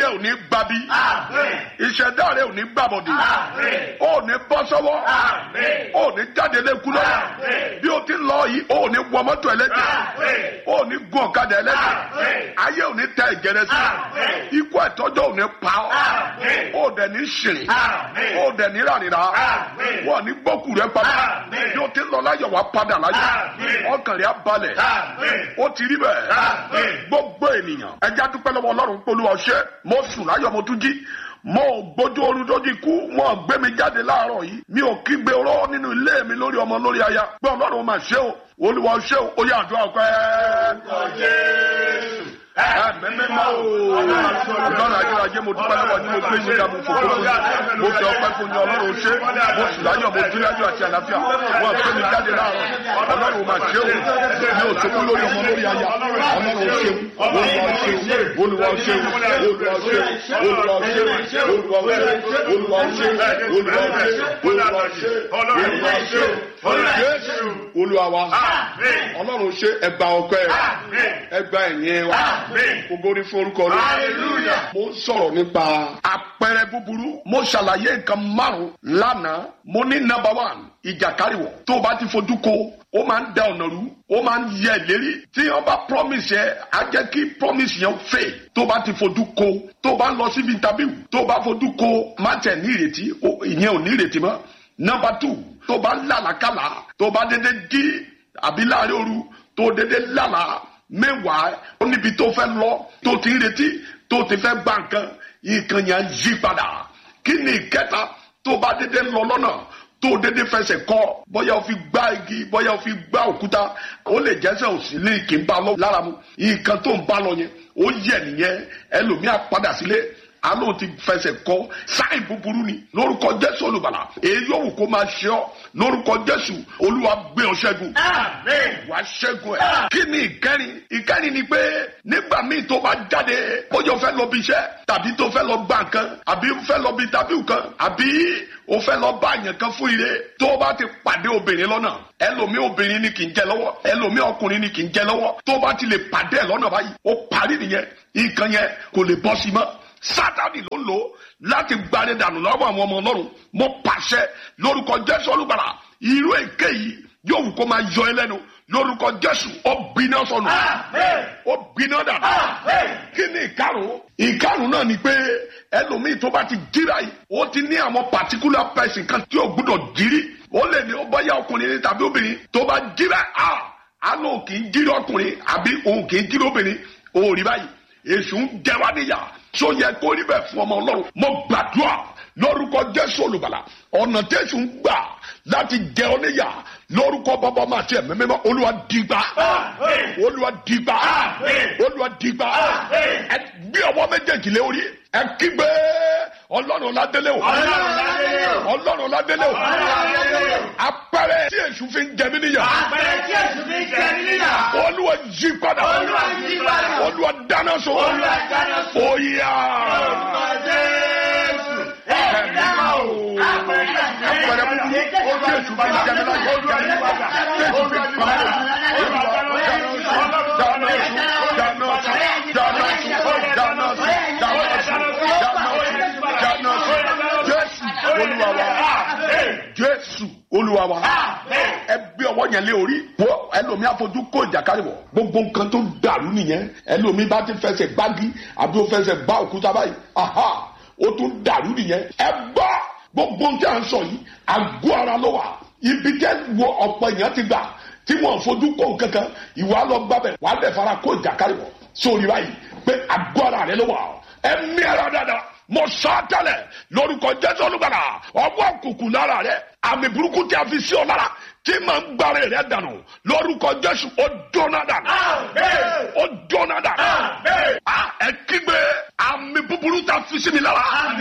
ò ní gbabi ìṣẹ̀dá rẹ ò ní gbàbọ̀dì ó ní bọ́ sọ́wọ́ ó ní jáde lẹ́kú lọ́wọ́ bí o ti ń lọ yìí ó ní wọ mọ́tò ẹlẹ́jẹ̀ ó ní gun ọ̀kadà ẹlẹ́jẹ̀ ayé ò ní tẹ ẹ̀jẹ̀ rẹ sí ikú ẹ̀tọ́jọ́ ò ní pa ọ́ ó dẹ̀ ní ṣìrì ó dẹ̀ ní ràrìrà wọ́n ní gbókù rẹ padà bí o ti ń lọ láyọ̀ wá padà láyọ̀ ọkàn rẹ á balẹ̀ ó ti rí bẹ́ẹ̀ gbogbo ènìyàn ẹja dúpẹ́ lọ́wọ́ ọlọ́run pẹ̀lú ọṣẹ́ mo sùn láyọ̀ mo tún jí mo ò gbójú oorun dójú ikú wọn ò gbé mi jáde láàárọ̀ yìí mi ò kígbe oró nínú ilé mi lórí ọmọ lórí aya pé ọlọ́run máa ṣe o olúwa ṣe o ó yà àdúrà pẹ́ mẹ́mẹ́má o ọlọ́run ajé mo dúpẹ́ lọ́wọ́ ní mo gbé yín ká mo fò fún yín mo fi ọpẹ́ fún yín ọlọ́run ṣe mo sì láyọ̀ mo dúró láyọ̀ àti àlàáfíà wọn gbé mi jáde láàárọ̀ ọlọ́run máa ṣe o mi ò sọkún lórí ọmọ lórí aya ọlọ́run ṣe olúwa ṣe olúwa ṣe olúwa ṣe olúwa ṣe olúwa ṣe olúwa ṣe olúwa ṣe olúwa ṣe olúwa ṣe jésù olúwa wa ọlọ́run ṣe ẹgbà ọpẹ́ ẹgbà ẹ̀yìn wa gbogbo ní forúkọ rẹ. mo ń sọ̀rọ̀ nípa àpẹẹrẹ búburú. mo ṣàlàyé nǹkan márùn-ún lánàá. mo ní number one ìjàkárìwọ̀ tó o bá ti fojú ko ó máa ń da ọ̀nà rú ó máa ń yẹ ìlérí tí wọ́n bá promise yẹ á jẹ́ kí promise yẹn fail tó o bá ti fojú ko tó o bá lọ síbi interview tó o bá fojú ko má tẹ̀ ní ìrètí ìyẹn ò ní ìrètí mọ́. number two tó o bá lálàkàlà tó o bá dédé jí àbí láàrin òru tó o dédé lálàá mẹ́wàá ó níbi tó fẹ́ lọ tó ti ń retí tó ti fẹ́ gba nǹkan nǹkan yẹn yí padà kí ni ìkẹta tó bá dédé lọ lọ́nà tó dédé fẹsẹ̀ kọ bóyá o fi gbá igi bóyá o fi gbá òkúta ó lè jẹ́sẹ̀ òsì lè kí n bá lọ lára mu nǹkan tó ń bá lọ yẹn ó yẹ nìyẹn ẹlòmíà padà sílé alo ti fẹsẹ̀ kọ sáì búburú ni lórúkọ jésù olùbàlà èyí yóò wù kó máa ṣe ọ lórúkọ jésù olúwa gbé ọ ṣẹ́gun wàá ṣẹ́gun ẹ. kí ni ìkẹrin ìkẹrin ni pé nígbà míì tó bá jáde bóyá o fẹ́ lọ bí iṣẹ́ tàbí tó fẹ́ lọ gbà nǹkan àbí o fẹ́ lọ bí tábìlì kan àbí o fẹ́ lọ bá àyàn kan fún ire tó o bá ti pàdé obìnrin lọ́nà ẹlòmíì obìnrin ni kì í jẹ lọ́wọ́ ẹlòmíì ọkùnrin ni kì í jẹ lọ́wọ́ tó o bá ti lè pàdé ẹ̀ lọ́nà báyìí ó parí nìyẹn nǹkan yẹn kò lè bọ́ sí mọ́ sátani ló ń lò láti gbani dànù lọ́wọ́ àwọn ọmọ ọlọ́run mo pàṣẹ lórúkọ jésù olùgbàlà irú èké yìí yóò wù kó máa yọ ẹ lẹ́nu lórúkọ jésù ó gbiná sọnù ó gbiná dànù kí ni ìkarùn ìkarùn náà ni pé ẹlòmíì tó bá ti jíra yìí ó ti ní àwọn particular person kan tí ó gbúdọ̀ jírí ó lè ní ó bọ́yá ọkùnrin ní tàbí obìnrin tó bá jíra á lóò kì í jírí ọkùnrin àbí òun kì í jírí obìnrin òun rí báyìí èṣù ń jẹ wá níyà tó yẹ kó rí bẹ́ẹ̀ fún ọmọ ọlọ́run mo gbàdúrà lórúkọ jésù olùbàlà ọ̀nà tẹ̀sù ń gbà láti jẹ ọ níyà lórúkọ bàbá máa tiẹ̀ mímọ́ olúwa dìgbà olúwa dìgbà olúwa dìgbà ẹ gbé ọwọ́ méjèèjì lé orí ẹ kígbe ọlọ́run ládélé o ọlọ́run ládélé o apẹrẹ tí èṣù fi ń jẹ mí níyà Àpẹẹrẹ tí èṣù fi ń jẹ mí níyà. olúwa jí padà Olúwa yí padà. olúwa dáná sun Olúwa dáná sun. oyà Orúkọ Jésù. Ẹ̀mí náà o. Àpẹẹrẹ apẹrẹ búburú ó tí èṣù fi ń jẹ mí láyé jẹ mí níyà tí èṣù fi ń pa mí olúwa dáná sun dáná sun dáná sun dáná sun dáná sun dáná sun dáná sun jésù olúwa wa jésù olúwa wa ẹ gbé ọwọ́ yẹn lé orí wo ẹlòmí àfojú kó ìjàkadì wọ̀ gbogbo nǹkan tó dàrú nìyẹn ẹlòmí bá ti fẹsẹ̀ gbági àbí ó fẹsẹ̀ gbá òkúta báyìí aha ó tún dàrú nìyẹn ẹ gbọ́ gbogbo ohun tí a ń sọ yìí àgọ́ ara ló wà ibi tẹ́ wo ọ̀pọ̀ èèyàn ti gbà tí wọ́n fojú kó kankan ìwà lọ gbábẹ̀ wà á bẹ̀ fara kó ìjàkadì wọ̀ sórí báyìí pé àgọ́ ara rẹ ló wà ẹ mí ara dáadáa mo sọ tẹ́lẹ̀ lórúkọ jésù olùgbàlà ọwọ́ kùkù lára rẹ àmì burúkú tí a fi sí ọ lára tí màá ń gbára rẹ dànù lórúkọ jésù ó jóná dànù ó jóná dànù Ah, ẹ kígbe àmì búburú tí a fi sí mi lára